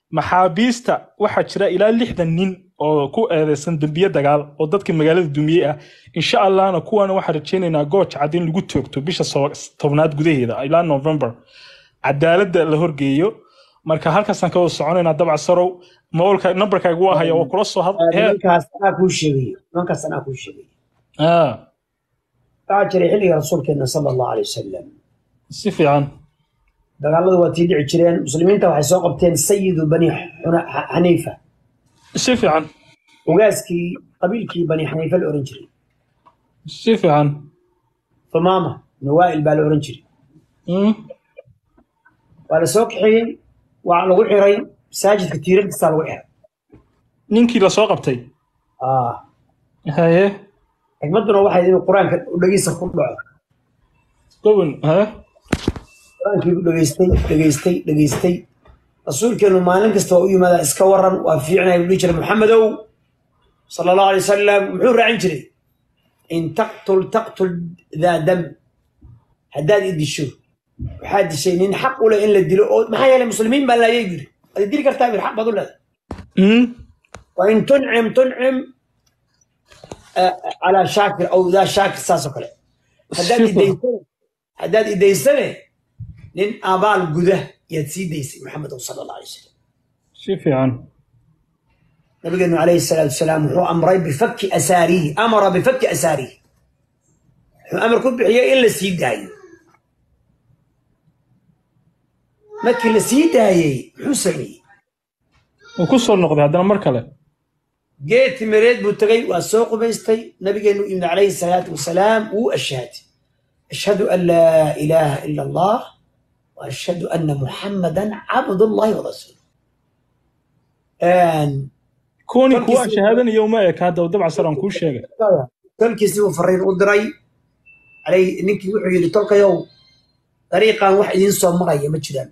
maxaabiista waxaa jira ilaa lixdan nin oo ku eedeysan dembiye dagaal oo dadka magaalada dumiyey ah insha allahna kuwana waxaan rajaynaynaa gooj cad in lagu toogto bisha so- tobnaad gudaheeda ilaa november cadaaladda la horgeeyo marka halkaasaan ka wada soconaynaa dabca sarow moolka nambarkaaga waa haya oo kula soo had heer nimankaas anaa kuu sheegayo nimankaas anaa kuu sheegayo Ah, waxaa jiray xilliga rasuulkeena sala allahu alay wasalam si fiican dagaaladu waa tii dhici jireen muslimiinta waxay soo qabteen sayidu bani Xuna- Xa- xaniifa si fiican ogaaskii qabiilkii bani xaniifa la oran jiray si fiican thumaama nawaa'il baa la oran jiray Mm, waa la soo kaxeeyey waa lagu xiray masaajidka tiirarkiisaa lagu xiray ninkii lasoo qabtay Ah, haye xikmadduna waxay inuu qur-aanka u dhegeysa ku dhaco gowan haye qur-aankii u dhegeystay dhegeystay dhegeystay rasuulkeenu maalin kasta waa u yimaadaa iska waran waa fiicnay buu dhihi jiray maxamedow sala allahu alay wasalam muxuu raacin jiray in taqtul taqtul daa dam haddaad i disho waxaa dishay nin xaq u leh in la dilo oo maxaa yeelay muslimiin baa laayay buu yidhi waad dili kartaa bir xaq baad u leedahay Mm, وإن تنعم تنعم آه، على شاكر أو ذا شاكر ساسو كله هداد شوف. إديسنة هداد إديسنة لين آبال قده يتسي ديسي محمد صلى الله عليه وسلم si fiican نبينا عليه الصلاة والسلام هو أمر بفك أساريه أمر بفك أساريه هو أمر كل بحياء إلا سيد هاي مكي لسيد هاي حسني wuu ku soo noqday haddana mar kale geed timireed buu tegay waa soo qubaystay nabigeenu yimid calayhi salaatu wasalaam wuu ashhaatay ashhadu an laa ilaaha ila allah wa ashhadu anna muxammadan cabdullahi wa rasuuluh kuwani Kolkiisa- kuwa shahaadanaya uma eka hadda dabca sar aan kuu sheegay tolkiisii buu fariin u diray calay ninkii wuxuu yidhi tolkayow dariiqan wax idiin soo maraya ma jiraan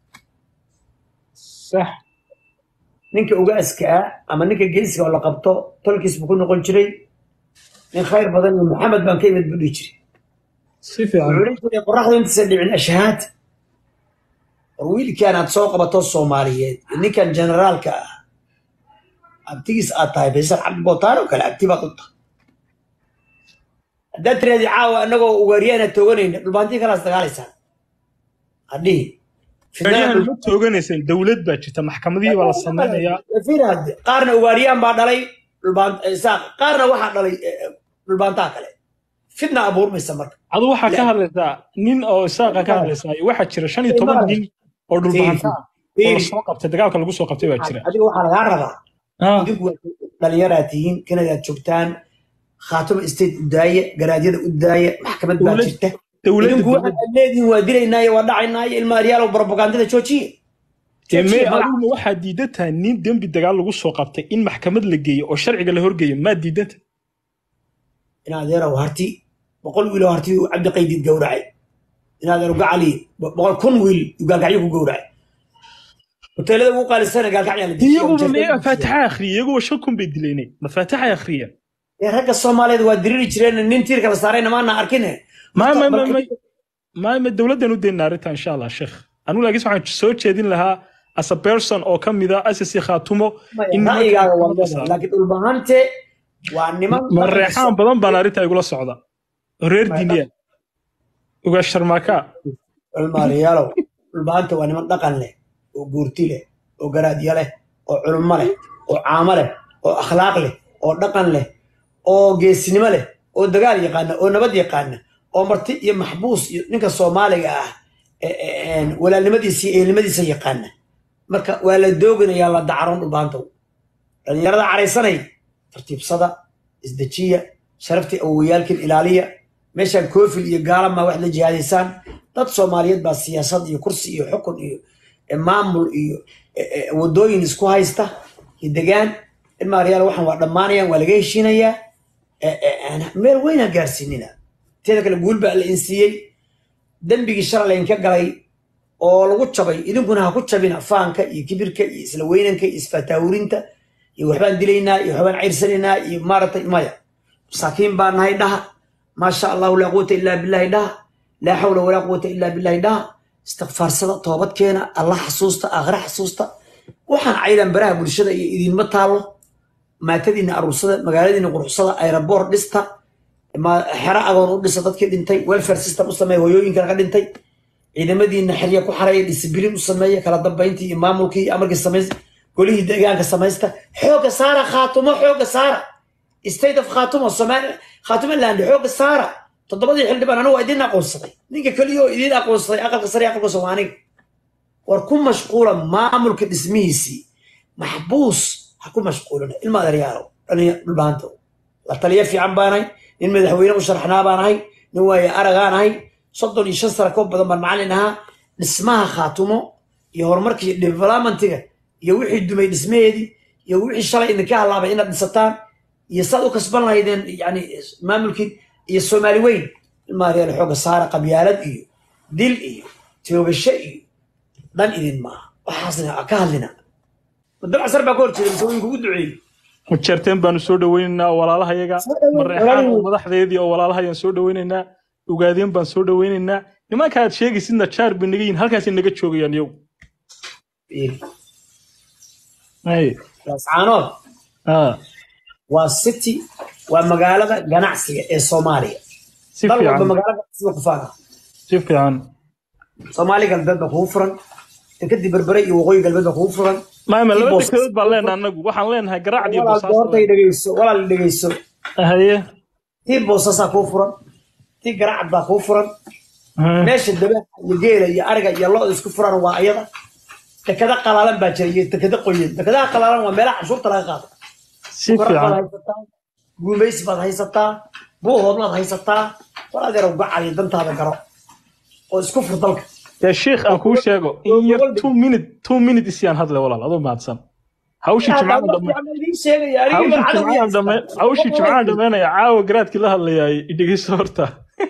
sax ninka ugaaska ah ama ninka geesiga oo la qabto tolkiis buu ku noqon jiray nin khayr badan iyo maxamed baan ka imid buu dhihi jiray si fiican wuxuu dhihi jiray qoraxdu intaysan dhicin ashhaad war wiilkaan aad soo qabato soomaaliyeed iyo ninkan generaalka ah abtigiis aad tahay faysal cabdi bootaan oo kale abti baad u tahay haddaad tiraadi caawa annagoo ugaaryaana tooganayna dhulbaantii kalaas dagaalaysaan hadhihi Gaaryahan ma tooganayseen dowlad baa jirta maxkamadihii baa la samaynayaa Fiirad, qaarna ugaariyaan baa dhalay dhulbaan isaaq qaarna waxaa dhalay eh, eh, dhulbaantaha kale fitna abuurmaysa marka adu waxaa ka hadlaysaa nin oo isaaqa ka hadlaysaa iyo waxaa jira shan iyo toban nin oo dhulbahanta ah oo Fiiri. lasoo qabtay dagaalka lagu soo qabtay baa jira adiga waxaa lagaa rabaa Ah, idinku waa dhalinyaraa tihiin kanadaad joogtaan khaatuma state u daaya garaadyada u daaya maxkamad baa Dowlad- jirta dowladda idinku waxaad leedihin waa dilaynaayo waa dhacaynaayo ilma aryaal oo propagandada joojiye dee mee Joojiye, aduguna waxaa diidan tahay nin dembi dagaal lagu soo qabtay in maxkamad la geeyo oo sharciga la horgeeyo maa diidan tahay in adeerow harti boqol wiil oo harti uu cabdi qaydid gowracay in adeero gacali boqol kun wiil uu gaalgacyo ku gowracay hoteelada ugu qaalisana gaalgacyaa la dejiyo. iyaguba mee faatixa akhriya iyaguba shan kun bay dileynay ma faatixa akhriyeen Ee, ragga soomaaliyeed waa diriri jireen nin tiirka la saarayna maana arkine ma ma ma Marka- ma ma ma dowladdan u daynaa arrinta insha allah sheekh anigu laakiin waxaan soo jeedin lahaa as a person oo ka mid a asasi khaatumo in ra'yigaaga waa nimanka- leedahay laakiin dhulbahante waa niman ma reexaan badan baan arrinta igula socda oo reer diiniya uga sharmaaka ilmaariyaalow dhulbahante waa niman dhaqan leh oo guurti leh oo garaadyo leh oo culummo leh oo caamo leh oo akhlaaq leh oo dhaqan leh oo geesinimo leh oo dagaal yaqaana oo nabad yaqaana oo marti iyo maxbuus iyo ninka soomaaliga ah ee- ee- een, walaalnimadiisa iyo ehelnimadiisa yaqaana marka waa la dooganayaa la dacaroon dhulbahantow dhalinyarada caraysanay tartiibsada isdejiya sharaftii awowayaalkin ilaaliya meeshaan koofil iyo gaalama wax la jihaadaysaan dad soomaaliyeed baa siyaasad iyo kursi iyo xukun iyo eh, maamul iyo eh, eh, wadooyin isku haysta iyo degaan ilmaaryaal waxaan waa dhammaanayaan waa laga heshiinayaa eh, eh, aan- meel weyn ha gaarsiinina teeda kale guul baa la insiiyey dembigii shalay laynka galay oo lagu jabay idinkuna ha ku jabina faanka iyo kibirka iyo isla weynanka iyo isfataawurinta iyo waxbaan dilaynaa iyo waxbaan cayrsanaynaa iyo maaragtay maya masaakiin baa nahay dhaha maasha allahu laa quwata illaa billahi dhaha laa xawla walaa quwata illaa billahi dhaha istikfaarsada toobadkeena allah xasuusta aakhira xasuusta waxaan caydan baraha bulshada iyo idinma taalo maatadiina aruursada magaaladiina quruxsada aeroboor dhista ma- xero agoon u dhisa dadkii dhintay welfare system u sameeya hooyooyinka laga dhintay ciidamadiina xerya ku xareeya discibliin u sameeya kala dambayntii iyo maamulkii iyo amarkii samaysta golihii deegaanka samaysta xooga saara khaatumo xooga saara state of khaatumo Somali- khaatumaland xooga saara toddobadii xildhibaan anigu waa idin aqoonsaday ninka keliya oo idin aqoonsaday aqalka sare iyo aqalka soomaaniga war ku mashquula maamulka dhismihiisii maxbuus ha ku mashquulina ilma adeeryaalow dhalinya dhulbaantow la taliya fiican baanahay nin madaxweyne u sharaxnaa baanahay nin waaye aragaanahay soddon iyo shan sano ka badan baan macallin ahaa dhismaha khaatumo iyo horumarka iyo developmentiga iyo wixii dumay dhismaheedii iyo wixii shalay idinka halaabay inaad dhisataan iyo saad u kasban lahaydeen yani maamulkii iyo soomaali weyn ilma adeeryaal xooga saara qabyaalad iyo dil iyo toogasho iyo dhan idin maaha waxaasna ka hadlina dabcsar baa ka hor jeeda mise wuu kugu duceeyey mujeerteen baanu soo dhaweynaynaa walaalahayaga Soo dhaweyn, mareexaan oo walaalihiin. madaxdeedii oo walaalahayaan soo dhaweynaynaa ugaadeen baan soo dhaweynaynaa nimanka aad sheegaysidna jaar bay naga yihin halkaasay naga joogayaan yow Ay, lascaanood ah, waa city waa magaalada ganacsiga ee soomaaliya si dal walba fiican magaalo ganacsiga ku faana si fiican soomaali galbeed baa kugu furan dekadii berbere iyo waqooyi galbeed baa kugu furan maama Tii laba boos- dekedood baan leenahay anagu waxaan leenahay garacad iyo walaal doortay bosaas dhegeyso walaal dhegeyso haye tii boosasaa kuu furan tii garacad baa kuu furan ah, meesha dabaha iyo geela iyo ariga iyo lo isku furan waa ayada dekada qalaalan baa jira iyo dekada qoyan dekadaha qalaalan waa meelaha cashuurta laga qaado si Korar baad fiican haysataa guumaysi baad haysataa buuhoodlaad haysataa war adeerow gacaliyo dantaada garo oo isku fur dalka dee sheikh aan kuu sheego in yar two minute two minute isyaan hadle walaal adoo mahadsan hawshii jimcaan dhame hawshii jimcaan dhame hawshii jimcaan dhameynaya caawa garaadkii la hadlayaay idhegeyso horta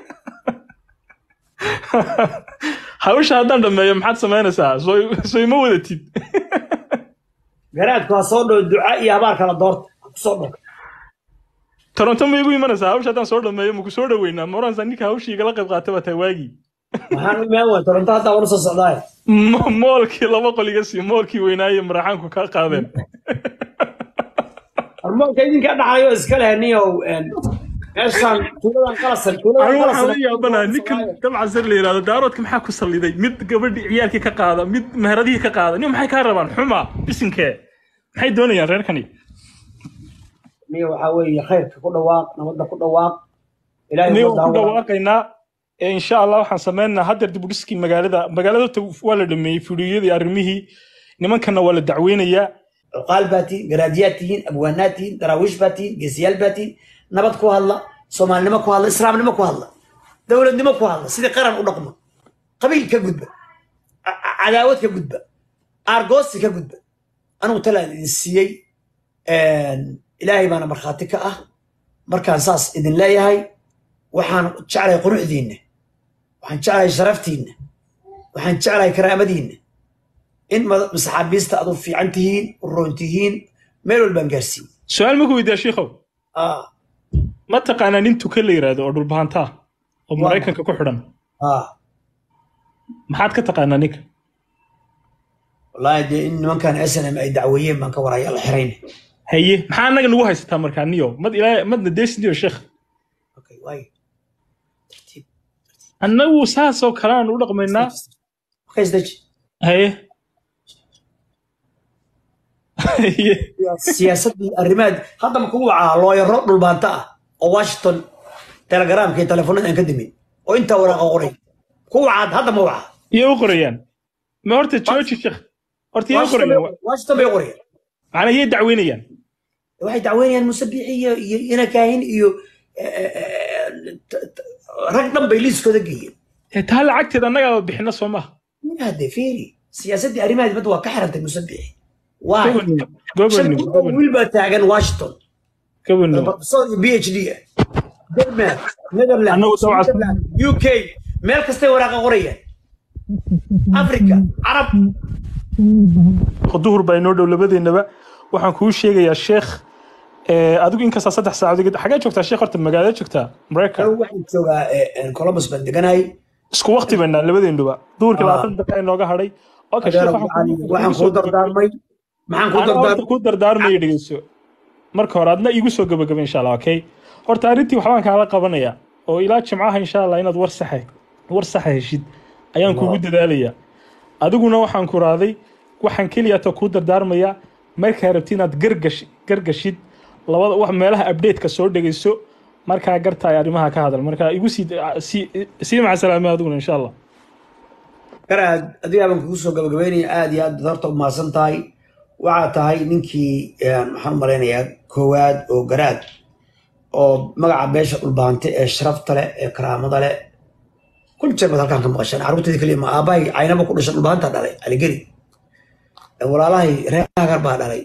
hawsha haddaan dhameeyo maxaad samaynaysaa soo soo ima wadatid garaadku ha soo dhow duca iyo habaar kala doorta ha kusoo dhow toronto ma igu imanaysaa hawsha haddaan soo dhameeyo maku soo dhaweynaa ma oranaysaa ninka hawshii igala qayb qaatay baa tahay waagii maxaan u imaan waay toronto haddaa wana soo socdaay Mo- moolkii laba qol iga sii moolkii weynaaye maraxaanku kaa qaadeen hormoonka idinkaa dhaxlayo iska leh niyow meeshaan tuuladan qalasan tuuladan anigu waxaan la qalasan yaabanaa ninkan dabcan sar la yidhahdo daaroodka maxaa ku salliday mid gabadhii ciyaalkii ka qaada mid meheradihii ka qaada nin maxay kaa rabaan xuma bisinkee maxay doonayaan reerkani niyo waxaa weeye khayrka ku dhawaaq nabadda ku dhawaaq ilaahay nin ummadda waan ku ha wada dhawaaqaynaa ee insha allah waxaan sameynaynaa haddeer dib u dhiskii magaalada magaalada horta waa la dhameeyey fudhiyadii arrimihii nimankana waa la dacweynayaa cuqaal baa tihiin garaadiyaad tihiin abwaanaad tihiin daraawiish baa tihiin geesiyaal baa tihiin nabad ku hadla soomaalinimo ku hadla islaamnimo ku hadla dowladnimo ku hadla sidii qaran u dhaqma qabiil ka gudba ca- ca- cadaawad ka gudba aargoosi ka gudba anigu talaan idin siiyey ilaahay baana markhaati ka ah markaan saas idin leeyahay waxaan jeclahay quruxdiinna waxaan jeclahay sharaftiinna waxaan jeclahay karaamadiinna in mad- saxaabiista aad u fiican tihiin u roon tihiin meel walbaan gaarsiin su-aal maku weydiyaa shiikhow ah ma taqaanaa nin tukan la yidhaahdo oo dhulbahantaa oo Waa. maraykanka ku xidhan ah maxaad ka taqaanaa ninka wallaahi dee in nimankan snm ay dacweeyeen baan ka waraya la xirayna haye maxaa annaga nagu haysataa markaa niyo mad ilaa madna deesniyo sheekh okay waay tartiib annagu saasoo kale aan u dhaqmaynaa okay isdeji haye haye siyaasaddii arrimaha hadda ma kugu wacaa looyaro dhulbaanta ah oo washington telegramka iyo telefoonada aan ka dimin oo intaa waraaqa qoray ku wacaad hadda ma wacaa iyo u qorayaan ma horta jooji sheekh horta iyo u Washington qorayaan bay- washington bay qorayaan macnaa iyay dacweynayaan waxay dacweynayaan musabiixi iyo iyo ina kaahin iyo eh, eh, eh, t- t- rag dhan bay liiskooda geeyeen ee taa lacagteeda annagaaba bixina soo maha hade fiiri siyaasaddii arrimaha dibadda waa ka xirantay musabiixi waay gobanimo shan gobanimo kun oo gobanimo wiil baa taagan washington gobanimo professor iyo phd ah denmark netherland Annagu dabcan- Switzerland, uk meel kastay waraaqa qorayaan africa carab duhur baa inoo dhow labadeennaba waxaan kuu sheegayaa sheekh ee, adigu inkastaa saddex saacadood xagee joogtaa sheekh horta magaalada joogtaa maraykan anigu waxaan joogaa eh, eh, columbus baan deganahay isku waqti baynaa labadeennuba duhurkii Ah. labaatan daqiiqa inooga hadhay okay Adeero sheekh waxaan macalin, kuu- waxaan kuu soo kuu dardaarmay maxaan ku Anaa horta dardaar ku dardaarmaya dhegeyso marka hore adna iigu soo gabagaba insha allah okay horta arrintii waxbaan kaala qabanaya oo ilaa jimcaha insha allah inaad war saxa war saxa heshid ayaan kugu dadaalaya adiguna waxaan ku raaday waxaan keliyata kuu dardaarmaya markaa rabti inaad gargash gargashid labada wax meelaha update-ka soo dhegeyso markaa gartaay arrimaha ka hadal marka igu sii sii sii maca salaamay adiguna insha allah garaad adigaa baan kugu soo gabagabeynaya aad iyo aad baad horta umahadsan tahay waxaa tahay ninkii een, waxaan u malaynayaa koowaad oo garaad oo magaca beesha dhulbaante ee sharafta leh ee karaamada leh kun jeer baad halkaan ka maqashaan carruurteeda keliya ma aabbahay caynaba ku dhashay dhulbaanta dhalay aligeri walaalahay reer hagar baa dhalay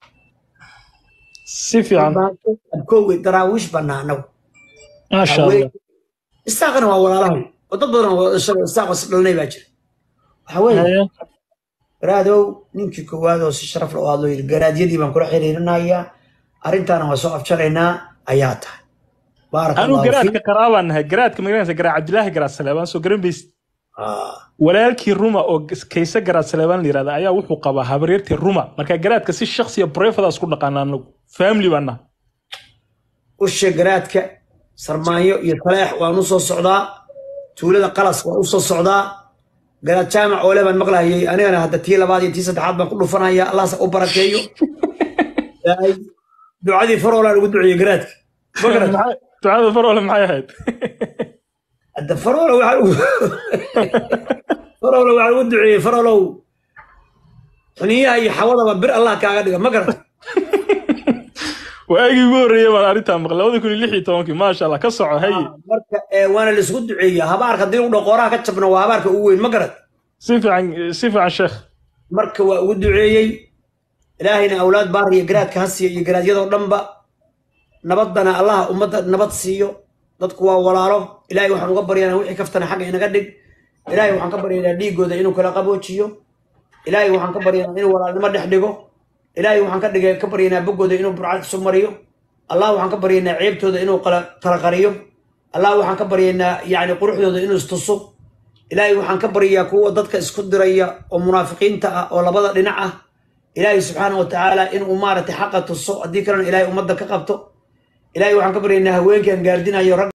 si fiican abkowgay daraawiish banaa anagu maasha allah isaaqana waa walaalahay oo dad badan oo dhashay isaaq is dhalanay baa jira waxa weeye Haya. garaadow ninkii koowaad oo si sharaf leh oo hadloo yidhi garaadyadii baan kula xiriirinayaa arrintaana waa soo afjaraynaa ayaa tahay baaraka anuu allahu garaadka fiik qaraabaan nahay garaadka magaranaysa garaa cabdilaahi garaad saleebaan soo garan baysid Ah, walaalkii ruma oo kayse garaad saleebaan la yirahda ayaa wuxuu qabaa habaryartii ruma marka garaadka si shaksiya brefadaas ku dhaqaana anagu family baan nahay usha garaadka sarmaanyo iyo taleex waan u soo socdaa tuulada qalas waan u soo socdaa garaad jaamac oole baan maqlayay anigana hadda tii labaad iyo tii saddexaad baan ku dhufanaya allahse u barakeeyo Ilaahay ducadii faroolaan ugu duceeyey garaadka ma garad Maxay- ducada farole maxay ahayd hadda faroola waxaan ugu faroola waxaan ugu duceeyey faroolow xuniyaha iyo xawadaba bir allah kaaga dhiga ma garad waagii ugu horreeyay baan arrintaa maqlay labada kun iyo lix iyo tobankii maasha allah ka soco haye marka ee, waana laisku duceeya habaarka haddii lagu dhaqooraha ka jabna waa habaarka ugu weyn ma garad si fiican si fiican sheekh marka waa ugu duceeyey ilaahayna awlaad baar iyo garaadka ha siiyo iyo garaadyadoo dhanba nabadana allaha ummadda nabad siiyo dadku waa walaalo ilaahay waxaan uga baryanaa wixii kaftana xagga inaga dhig ilaahay waxaan ka baryanaa dhiigooda inuu kala qaboojiyo ilaahay waxaan ka baryanaa inuu walaalnimo dhex dhigo ilaahay waxaan ka dhigay ka baryanaa boggooda inuu burcad isu mariyo allah waxaan ka baryanaa ceebtooda inuu kala kala qariyo allah waxaan ka baryanaa yacni quruxdooda inuu istuso ilaahay waxaan ka baryaa kuwa dadka isku diraya oo munaafiqiinta ah oo labada dhinac ah ilaahay subxaana wa tacaala inuu maaragtay xaqa tuso haddii kalena ilaahay ummadda ka qabto ilaahay waxaan ka baryaynaa haweenkan gaardinayo rag